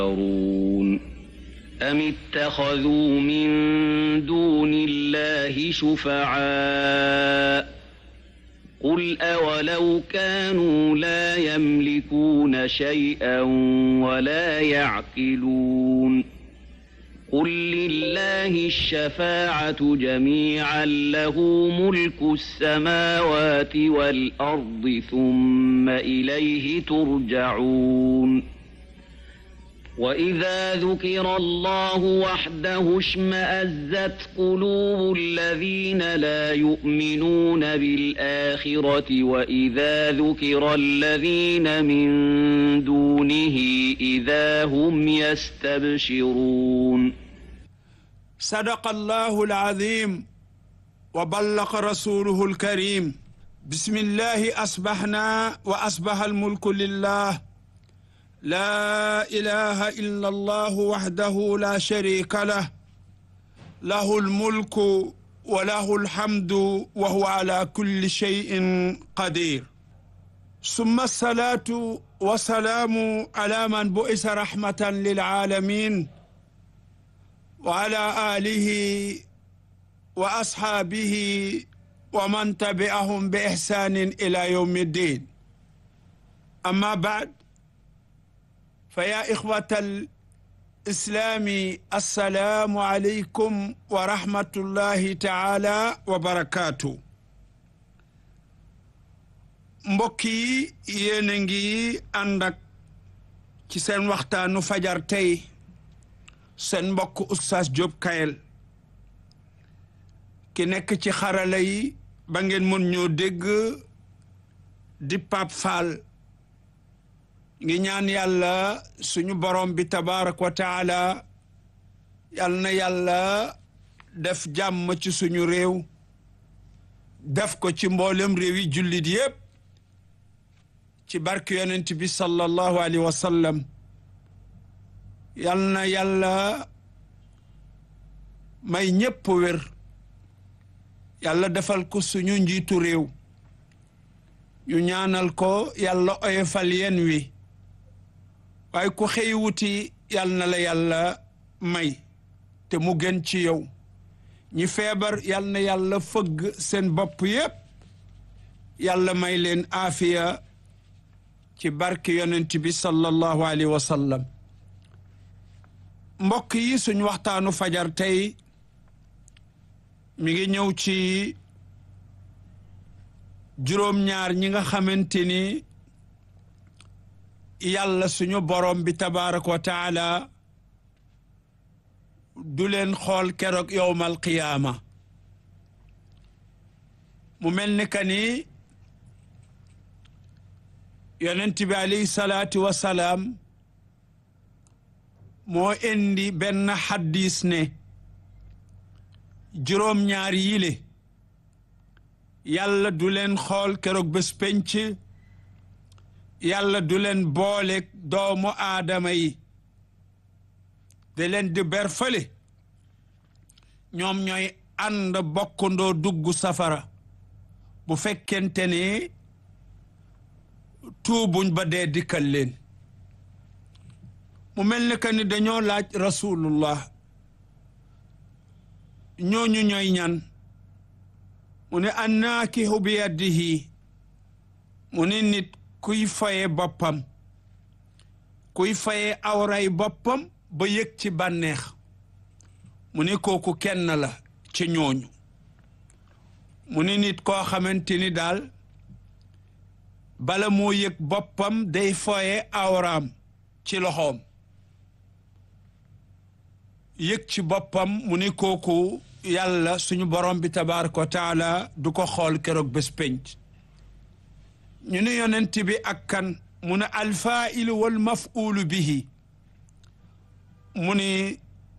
يفترون أم اتخذوا من دون الله شفعاء قل أولو كانوا لا يملكون شيئا ولا يعقلون قل لله الشفاعة جميعا له ملك السماوات والأرض ثم إليه ترجعون وإذا ذكر الله وحده اشمأزت قلوب الذين لا يؤمنون بالآخرة وإذا ذكر الذين من دونه إذا هم يستبشرون صدق الله العظيم وبلغ رسوله الكريم بسم الله أصبحنا وأصبح الملك لله لا إله إلا الله وحده لا شريك له له الملك وله الحمد وهو على كل شيء قدير ثم الصلاة والسلام على من بئس رحمة للعالمين وعلى آله وأصحابه ومن تبعهم بإحسان إلى يوم الدين أما بعد فيا إخوة الإسلام السلام عليكم ورحمة الله تعالى وبركاته mbokk yi yéen a ngi ànd ak ci seen waxtaanu fajar tey seen mbokk Oustaz Diop Kayel ki nekk ci xarala yi ba ngeen mën ñoo dégg di Pape Fall ngi ñaan yàlla suñu borom bi tabarak wa taala yal na yàlla def jàmm ci suñu réew def ko ci mboolem réew yi jullit yépp ci barke yonent bi sallallahu alayhi wa sallam yal na yàlla may ñépp wér yàlla defal ko suñu njiitu réew ñu ñaanal ko yàlla oyofal yen wi waaye ku xëy wuti yal na la yàlla may te mu gën ci yow ñi feebar yal na yàlla fëgg seen bopp yépp yàlla may leen aafiya ci barke yonent bi sallallahu alayhi wa sallam mbokk yi suñ waxtaanu fajar tey mi ngi ñëw ci juróom-ñaar ñi nga xamante ni yàlla suñu borom bi tabaaraka wa taala du leen xool keroog yowmal qiyaama mu mel ni ka ni yonent bi alayhi salaatu wa salaam moo indi benn xaddis ne juróom-ñaar yile yàlla du leen xool keroog bés penc yàlla du leen boole doomu aadama yi da leen di berfale ñoom ñooy ànd bokkandoo dugg safara bu fekkente ne tuubuñ ba dee dikkal leen mu mel ni que ni dañoo laaj rasulullah ñooñu ñooy ñan mu ne annaakihu bi yadihi mu ne nit kuy faye boppam kuy faye awray boppam ba yëg ci bànneex mu ne kooku kenn la ci ñooñu mu ne nit koo xamante ni daal bala moo yëg boppam day foye awraam ci loxoom yëg ci boppam mu ne kooku yàlla suñu borom bi tabaraka wa taala du ko xool keroog bés penc ñu ne yonent bi ak kan mu ne alfailu wal mafulu bihi mu ne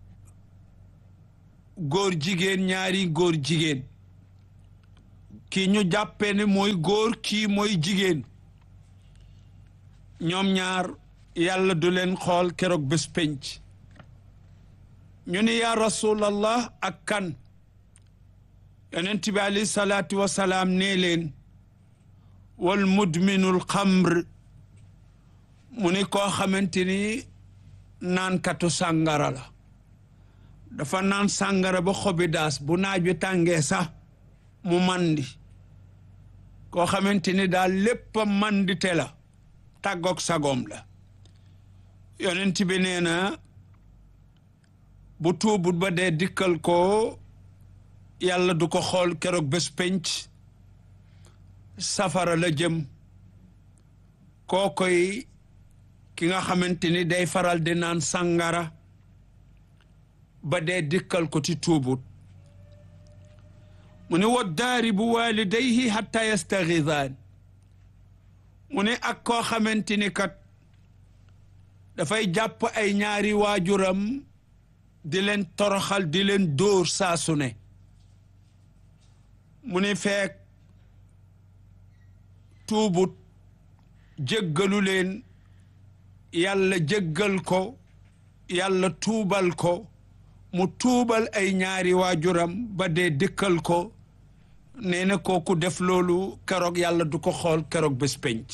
góor jigéen ñaari góor jigéen kii ñu jàppee ne mooy góor kii mooy jigéen ñoom ñaar yàlla du leen xool keroog bés penc ñu ne yaa rasulallah ak kan yonent bi alayhi salaatu wasalaam nee leen wal mudminul xamr mu ni koo xamante ni naankatu sàngara la dafa naan sàngara ba xobi daas bu naaj wi tàngee sax mu mandi koo xamante ni daal lépp a mandite la tàggoog sagoom la yonent bi nee na bu tuubut ba dee dikkal ko yàlla du ko xool keroog bés penc safara la jëm koo koy ki nga xamante ni day faral di naan sàngara ba dee dikkal ko ci tuubut mu ne wa daaribu walidayhi hatta yastaxidaan mu ne ak koo xamante ni kat dafay jàpp ay ñaari waajuram di leen toroxal di leen dóor saa su ne mu ne feek tuubut jéggalu leen yàlla jéggal ko yàlla tuubal ko mu tuubal ay ñaari waajuram ba dee dëkkal ko nee na kooku def loolu keroog yàlla du ko xool keroog bés penc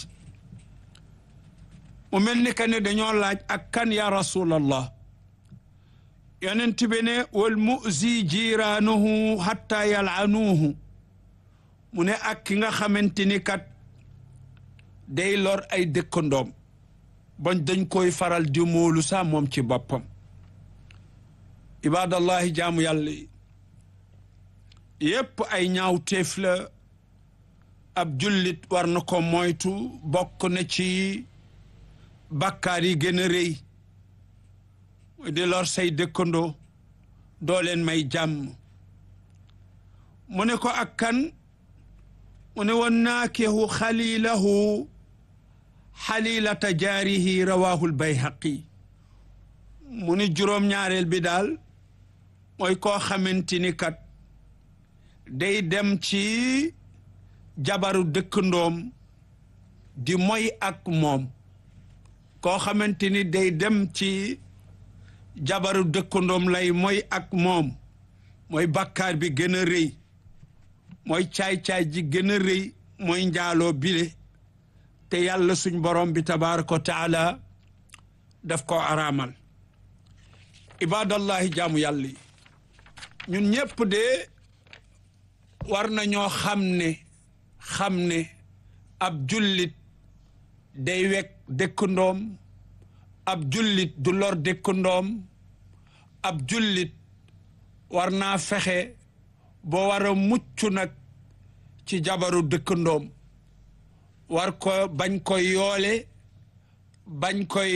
mu mel ni que ne dañoo laaj ak kan ya rasulallah yonent bi ne wal muzi jiraanuhu hatta yalanuuhu mu ne ak ki nga xamante ni kat day lor ay dëkkandoom bañ dañ koy faral di móolu sax moom ci boppam ibadallahi jaamu yàlla yi yépp ay ñaaw téef la ab jullit war na ko moytu bokk na ci bàkkaar yi gën a rëy di lor say dëkkandoo doo leen may jàmm mu ne ko ak kan mu ne wa naakihu xalilahu xalilata jaarihi rawahul bayhaqi mu ni juróom-ñaareel bi daal mooy koo xamante ni kat day dem ci jabaru dëkkandoom di moy ak moom koo xamante ni day dem ci jabaru dëkkandoom lay moy ak moom mooy bàkkaar bi gën a rëy mooy caay-caay ji gën a rëy mooy njaaloo bile te yàlla suñ borom bi tabaraka wa taala daf ko araamal ibadallahi jaamu yàlla yi ñun ñépp de war nañoo xam ne xam ne ab jullit day wekk dëkkandoom ab jullit du lor dëkkandoom ab jullit war naa fexe boo war a mucc nag ci jabaru dëkkandoom war ko bañ koy yoole bañ koy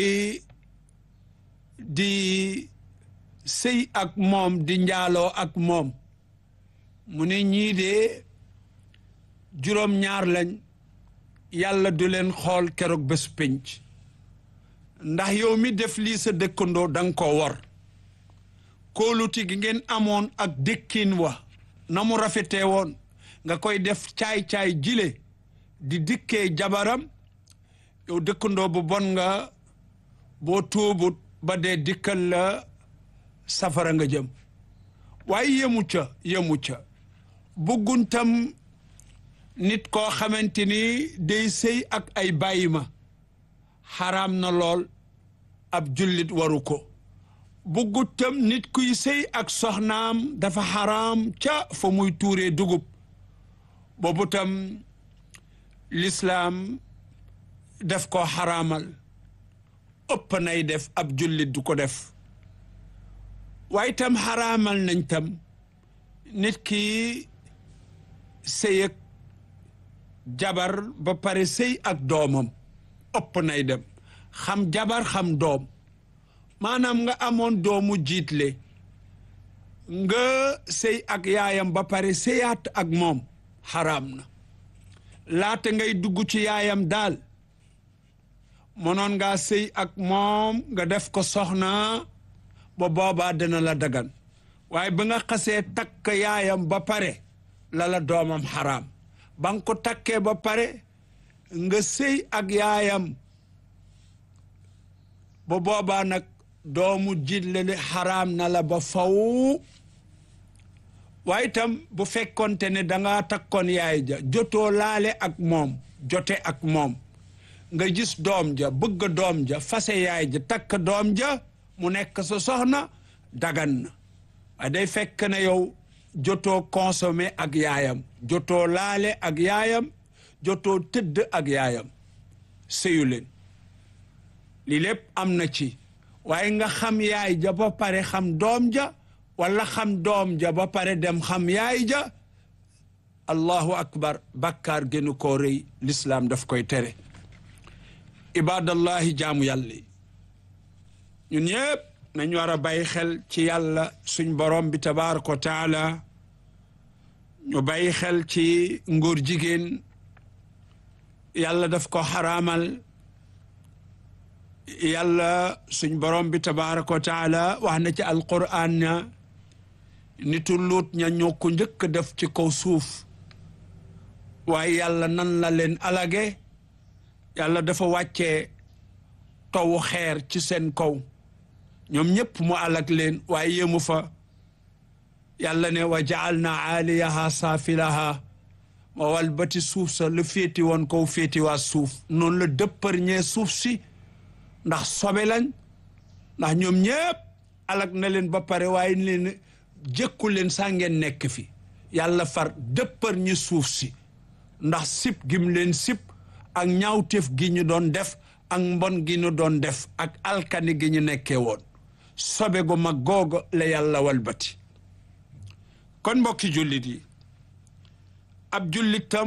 di sëy ak moom di njaaloo ak moom mu ne ñii de juróom-ñaar lañ yàlla du leen xool keroog bés pénc ndax yow mi def lii sa dëkkandoo danga ko war kóoluti gi ngeen amoon ak dëkkin wa na mu rafetee woon nga koy def caay-caay jile di dikkee jabaram yow dëkkandoo bu bon nga boo tuubut ba dee dikkal la safara nga jëm waaye yemu ca yemu ca bugguntam nit koo xamante ni day sëy ak ay bàyyi ma xaraam na lool ab jullit waru ko buggutam nit kuy sëy ak soxnaam dafa xaraam ca fa muy tuuree dugub boobu tam lislaam def ko xaraamal ëpp nay def ab jullit du ko def waaye tam xaraamal nañ tam nit ki sëy ak jabar ba pare sëy ak doomam ëpp nay dem xam jabar xam doom maanaam nga amoon doomu jiitle nga sëy ak yaayam ba pare sëyaat ak moom xaraam na laata ngay dugg ci yaayam daal mënoon ngaa sëy ak moom nga def ko soxna ba boobaa dina la dagan waaye ba nga xasee takk yaayam ba pare la la doomam xaraam ba nga ko takkee ba pare nga sëy ak yaayam ba boobaa nag doomu jiitle li xaraam na la ba faw waaye itam bu fekkonte ne danga takkoon yaay ja jotoo laale ak moom jote ak moom nga gis doom ja bëgg doom ja fase yaay ja takk doom ja mu nekk sa soxna dagan na waaye day fekk ne yow jotoo consommé ak yaayam jotoo laale ak yaayam jotoo tëdd ak yaayam sëyu leen lii lépp am na ci waaye nga xam yaay ja ba pare xam doom ja wala xam doom ja ba pare dem xam yaay ja allahu akbar bàkkaar gënu koo rëy lislaam daf koy tere ibadallahi jaamu yàlla yi ñun ñëpp nañ war a bàyyi xel ci yàlla suñ borom bi tabaraka wa taala ñu bàyyi xel ci ngóor jigéen yàlla daf ko xaraamal yàlla suñ borom bi tabaraka wa taala wax na ci alquran na nitu luut ña ñoo ko njëkk def ci kaw suuf waaye yàlla nan la leen alage yàlla dafa wàccee tawu xeer ci seen kaw ñoom ñëpp mu alag leen waaye yéemu fa yàlla ne wa jaal na aaliyaha saafilaha ma walbati suuf sa lu féeti woon kaw féeti waa suuf noonu la dëppër ñee suuf si ndax sobe lañ ndax ñoom ñëpp alag na leen ba pare waaye leen jëkku leen saa ngeen nekk fi yàlla far dëppër ñi suuf si ndax sip gim leen sip ak ñaawteef gi ñu doon def ak mbon gi ñu doon def ak alkani gi ñu nekkee woon sobe gu mag googu la yàlla walbati kon mbokki jullit yi ab jullitam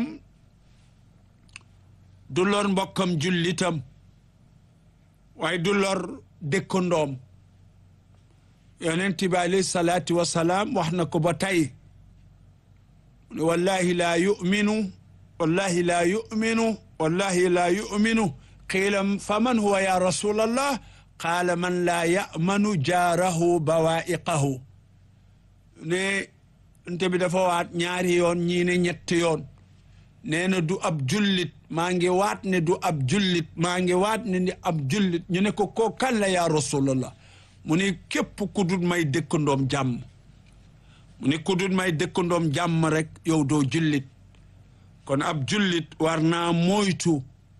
du lor mbokkam jullitam waaye du lor dëkkandoom yonent bi alayhi salaatu wasalaam wax na ko ba tey wallahi laa yuminu wallahi laa yuminu wallahi laa yuminu qiila fa man huwa ya rasulallah qaala man laa yamanu jaarahu bawaiqahu ne nte bi dafa waat ñaari yoon ñii ne ñetti yoon nee na du ab jullit maa ngi waat ne du ab jullit maa ngi waat ne ni ab jullit ñu ne ko koo kan la yaa rasulallah mu ne képp ku dul may dëkkandoom jàmm mu ne ku dul may dëkkandoom jàmm rek yow doo jullit kon ab jullit war naa moytu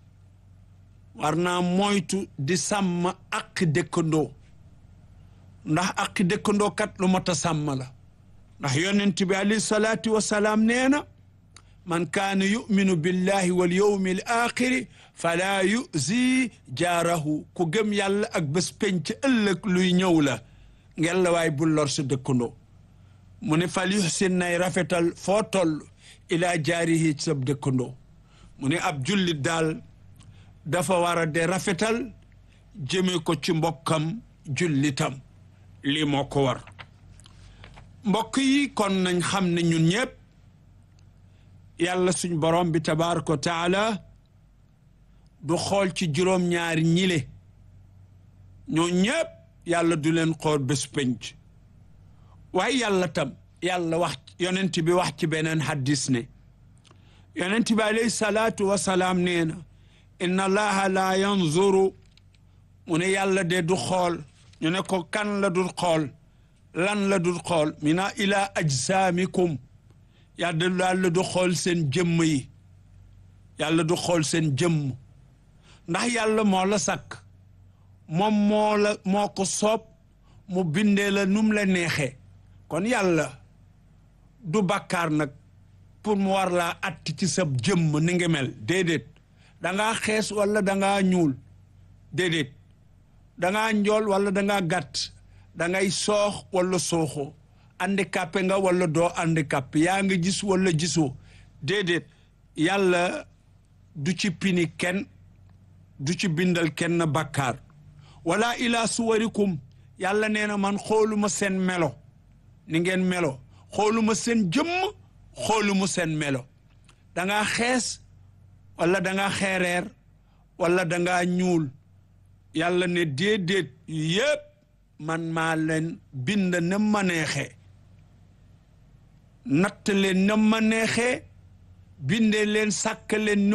war naa moytu di sàmm ak dëkkandoo ndax ak dëkkandoo kat lu mot a sàmm la ndax yonent bi alayhi salaatu wasalaam nee na man kaana yuminu billahi wal yawmi al axiri falaa yuzi jaarahu ku gëm yàlla ak bés penc ëllëg luy ñëw la ngel la waay bul lor sa dëkkandoo mu ne fal yuhsin nay rafetal foo toll ilaa jaarihi ci sa dëkkandoo mu ne ab jullit daal dafa war a de rafetal jëme ko ci mbokkam jullitam lii moo ko war mbokk yi kon nañ xam ne ñun ñëpp yàlla suñ borom bi tabaraka wa taala du xool ci juróom-ñaari ñile ñoo ñëpp yàlla du leen xool bés penc waaye yàlla tam yàlla wax yonent bi wax ci beneen haddis ne yonent bi alayhi salaatu wasalaam nee na inna allaha la yanzuru mu ne yàlla de du xool ñu ne ko kan la dul xool lan la dul xool mina ila ajsaamikum yàlla yàlla du xool seen jëmm yi yàlla du xool seen jëmm ndax yàlla moo la sàkk moom moo la moo ko soob mu bindee la num la neexee kon yàlla du bàkkaar nag pour mu war laa atti ci sa jëmm ni nga mel déedéet dangaa xees wala dangaa ñuul déedéet dangaa njool wala dangaa gàtt dangay soox wala sooxoo handicapé nga wala doo handicapé yaa nga gis wala gisoo déedéet yàlla du ci pini kenn du ci bindal kenn bàkkaar wala ila suwarikum yàlla nee na man xooluma seen melo ni ngeen melo xooluma seen jëmm xooluma seen melo dangaa xees wala dangaa xeereer wala dangaa ñuul yàlla ne déedéet yépp man maa leen bind na ma neexee natt leen na ma neexee binde leen sàkk leen